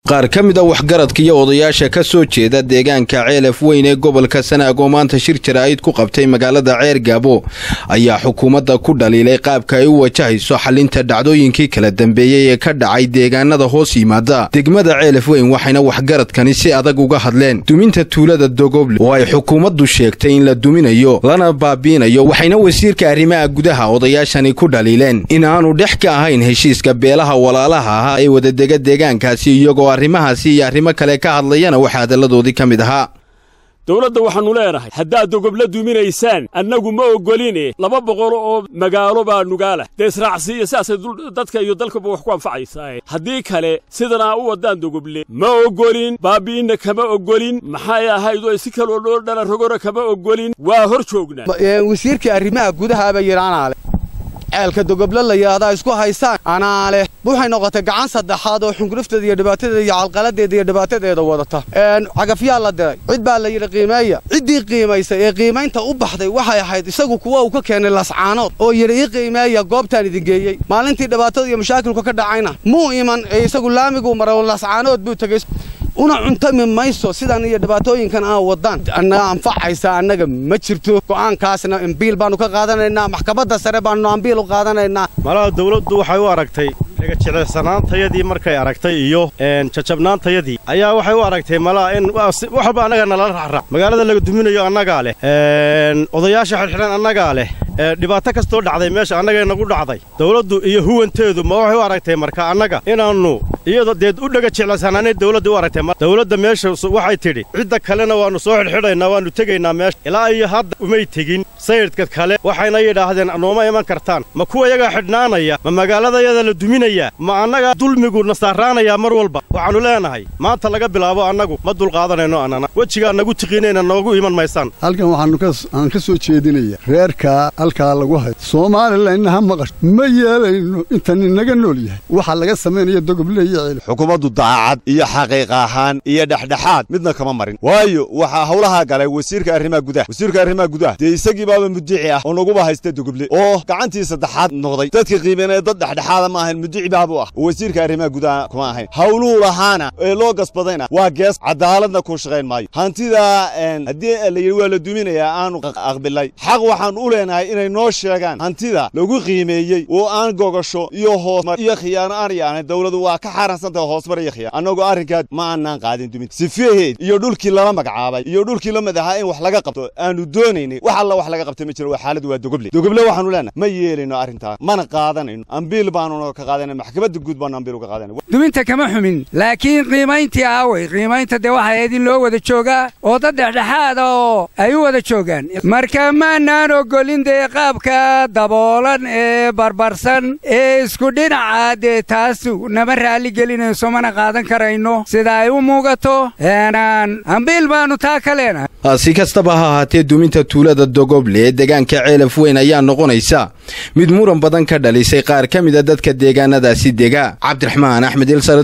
qaar ka mid a waxgaradka iyo odayaasha ka soo jeeda deegaanka ceelaf weyn ee gobolka sanaag oo maanta shir jaraa'id ku qabtay magaalada ceer gaabo ayaa xukuumadda ku dhaliilay qaabka ay u wajahayso xalinta dhacdooyinkii kala dambeeyey ee ka dhacay deegaanada hoos yimaada degmada ceelaf weyn waxayna waxgaradkani si adag uga hadleen duminta tuulada dogoble oo ay xukuumaddu sheegtay in la duminayo lana baabiinayo waxayna wasiirka arrimaha gudaha odayaashani ku dhaliileen in aanu dhex ka ahayn heshiiska beelaha walaalaha ahaa ee wadadega deegaankaasi iyagoo arrimahaasi iyo arrimo kale ka hadlayana waxaa hadalladoodii ka mid ahaa dowladda waxaannu leenahay haddaad dogobla duminaysaan annagu ma oggoline laba boqol oo magaalo baa nugaalah dee israacsiiya sidaasay dadka iyo dalkaba wax ku anfacaysaa haddii kale sidanaa u waddaan dogoble ma oggolin baabi'inna kama oggolin maxay ahayd oo si kaloo dhoo dhala rogora kama oggolin waa hor joognaa wasiirkii arrimaha gudahaaba yidhi anaa leh ceelka dogoble la yidhahdaa isku haysaan anaa leh waxay noqotay gacan saddexaad oo xungurufteeda iyo dhibaatadeeda iyo calqaladeeda iyo dhibaatadeeda wadata cagafyaa la diray cid baa la yidhi qiimeeya ciddii qiimaysay ee qiimaynta u baxday waxay ahayd isagu kuwa uu ka keenay lascaanood oo yidhi ii qiimeeya goobtaan idin geeyey maalintii dhibaatada iyo mashaakilku ka dhacayna muu iman ee isagu laamiguu maray oo lascaanood buu tegey una cuntami mayso sidan iyo dhibaatooyinkan aan waddaan annaga anfacaysa annaga ma jirto go'aankaasna ambiil baannu ka qaadanaynaa maxkamadda sare baannu ambiil u qaadanaynaa malaha dawladdu waxay u aragtay dhegajilicsanaantayadii markay aragtay iyo jajabnaantayadii ayaa waxay u aragtay malaha in wax walba annaga nalala racrac magaalada laga duminayo annagaa leh odayaasha xidhxidhan annagaa leh dhibaato kastoo dhacday meesha annagay nagu dhacday dawladdu iyo huwanteedu ma waxay u aragtay marka annaga inaannu iyadoo deed u dhega jeclaysanaanay dawladda u aragtay dawladda meesha waxay tidhi cidda kalena waannu soo xidhxidhaynaa waannu tegaynaa meesha ilaa iyo hadda umay tegin sayidhka kale waxayna yidhaahdeen nooma iman kartaan ma kuwa yagaa xidhnaanaya ma magaaladayada la duminayaa ma annaga dulmigu nasaaraanayaa mar walba waxaannu leenahay maanta laga bilaabo annagu ma dulqaadanayno annana wejigaa nagu tiqiinayna noogu iman maysaan halkan waxaan ka soo jeedinaya reerkaa halkaa lagu hayo soomalilanna ha maqash ma yeelayno intan inaga nool yahay waxaa laga samaynaya dogoble iyo ceel xukuumaddu daacad iyo xaqiiq ahaan iyo dhexdhexaad midna kama marin waayo waxaa howlahaa galay wasiirka arrimaha gudaha wasiirka arrimaha gudaha dee isagii baaba mudici ah oo naguba haysta dogoble oo gacantii saddexaad noqday dadka qiibanaya dad dhexdhexaada ma ahayn mudici baabu ah oo wasiirka arrimaha gudaha kuma ahayn howluhu lahaana ee loo gasbadayna waa gees cadaaladna ku shaqayn maayo hantida haddii la yidhi waa la duminayaa aanu aqbilay xaq waxaan u leenahay inay noo sheegaan hantida lagu qiimeeyey oo aan gogasho iyo hoosmar iyo khiyaano aan yaanay dawladu waa ka xaaraansantahay hoosmar iyo khiyaan annagoo arrinkaa ma aanaan qaadin dumin sifeheed iyo dhulkii lala magacaabay iyo dhulkii la madahaa in wax laga qabto aanu doonaynay wax alla wax laga qabtay ma jiro waa xaaladdu waa dogoble dogoble waxaanu leenahay ma yeelayno arrintaa mana qaadanayno ambiil baanuna ka qaadanay maxkamadda guud baanu ambiil uga qaadanay duminta kama xumin laakiin qiimayntii aaway qiimaynta dee waxay ahayd in loo wada joogaa oo dad dhexdhexaada oo ay u wada joogaan marka maanaan ogolin dee qaabka daboolan ee barbarsan ee isku dhinaca dee taas nama raalli gelinayso mana qaadan karayno sida ay u muugato ambiil baannu taa ka leenahay si kastaba ha ahaatee duminta tuulada dogoble ee deegaanka ceelaf weyn ayaa noqonaysa mid muran badan ka dhalisay qaar ka mida dadka deegaanadaasi dega cabdiraxmaan axmed